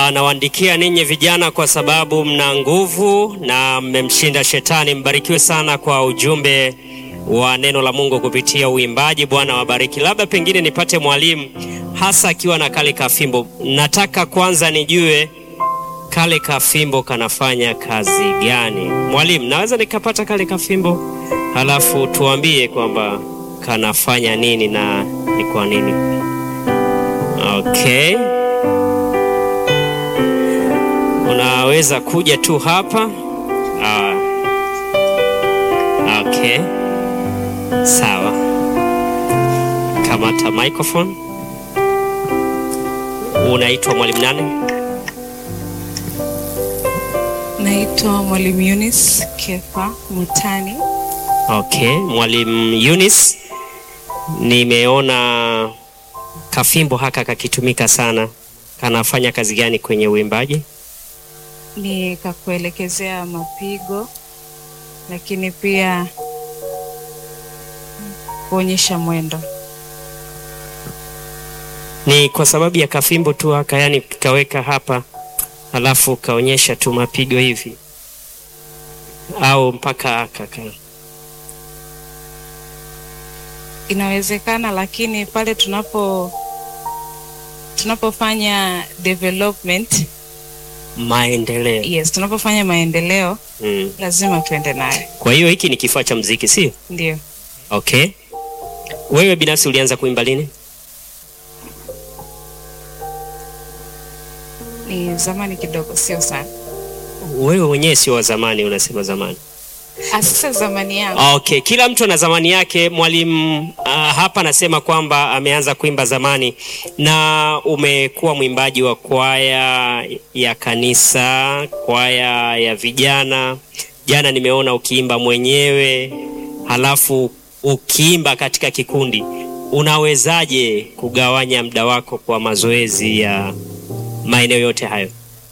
Nawaandikia ninyi vijana kwa sababu mna nguvu na mmemshinda shetani. Mbarikiwe sana kwa ujumbe wa neno la Mungu kupitia uimbaji. Bwana wabariki. Labda pengine nipate mwalimu hasa akiwa na kale kafimbo. Nataka kwanza nijue kale kafimbo kanafanya kazi gani? Mwalimu, naweza nikapata kale kafimbo halafu tuambie kwamba kanafanya nini na ni kwa nini? Okay. Unaweza kuja tu hapa. Ah. Okay. Sawa. Kamata microphone. Unaitwa mwalimu nani? Naitwa Mwalimu Eunice Kefa Mutani. Okay, mwalimu Eunice, nimeona kafimbo haka kakitumika sana. Kanafanya kazi gani kwenye uimbaji? Ni kakuelekezea mapigo, lakini pia kuonyesha mwendo. Ni kwa sababu ya kafimbo tu haka, yani kaweka hapa halafu kaonyesha tu mapigo hivi, au mpaka haka ka Inawezekana, lakini pale tunapo tunapofanya development, maendeleo yes, tunapofanya maendeleo mm. lazima tuende nayo, Kwa hiyo hiki ni kifaa cha mziki, sio? ndio. Okay. Wewe binafsi ulianza kuimba lini? Ni zamani kidogo, sio sana. Wewe mwenyewe sio wa zamani, unasema zamani. Sasa zamani yangu Okay, kila mtu ana zamani yake. Mwalimu uh, hapa anasema kwamba ameanza kuimba zamani, na umekuwa mwimbaji wa kwaya ya kanisa, kwaya ya vijana. Jana nimeona ukiimba mwenyewe, halafu ukiimba katika kikundi. Unawezaje kugawanya muda wako kwa mazoezi ya maeneo yote hayo?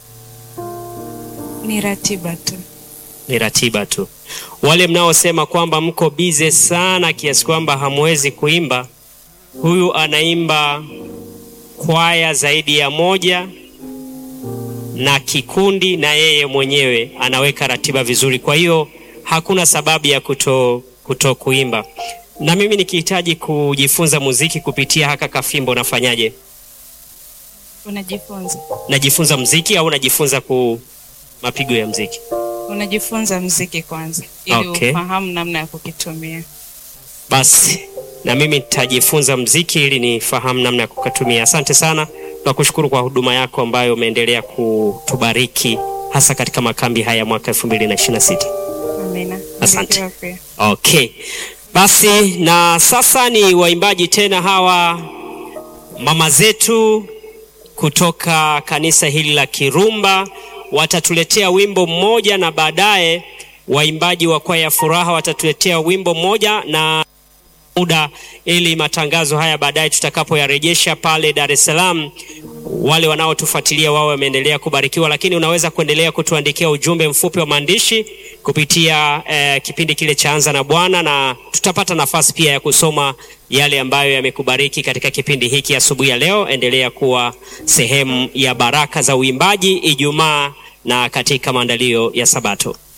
ni ratiba tu. ni ratiba tu. Wale mnaosema kwamba mko bize sana kiasi kwamba hamwezi kuimba, huyu anaimba kwaya zaidi ya moja na kikundi, na yeye mwenyewe anaweka ratiba vizuri. Kwa hiyo hakuna sababu ya kuto, kuto kuimba. Na mimi nikihitaji kujifunza muziki kupitia haka kafimbo, nafanyaje? Unajifunza, Najifunza muziki au najifunza ku mapigo ya muziki? unajifunza mziki kwanza, ili Okay. ufahamu namna ya kukitumia. Basi na mimi nitajifunza mziki ili nifahamu namna ya kukatumia. Asante sana, tunakushukuru kwa huduma yako ambayo umeendelea kutubariki hasa katika makambi haya mwaka 2026. Amina. Asante. Barikiwa pia. Okay, basi na sasa ni waimbaji tena hawa mama zetu kutoka kanisa hili la Kirumba watatuletea wimbo mmoja, na baadaye waimbaji wa kwaya Furaha watatuletea wimbo mmoja na muda ili matangazo haya baadaye tutakapoyarejesha pale Dar es Salaam, wale wanaotufuatilia wao wameendelea kubarikiwa, lakini unaweza kuendelea kutuandikia ujumbe mfupi wa maandishi kupitia eh, kipindi kile cha Anza na Bwana, na tutapata nafasi pia ya kusoma yale ambayo yamekubariki katika kipindi hiki asubuhi ya leo. Endelea kuwa sehemu ya baraka za uimbaji Ijumaa na katika maandalio ya Sabato.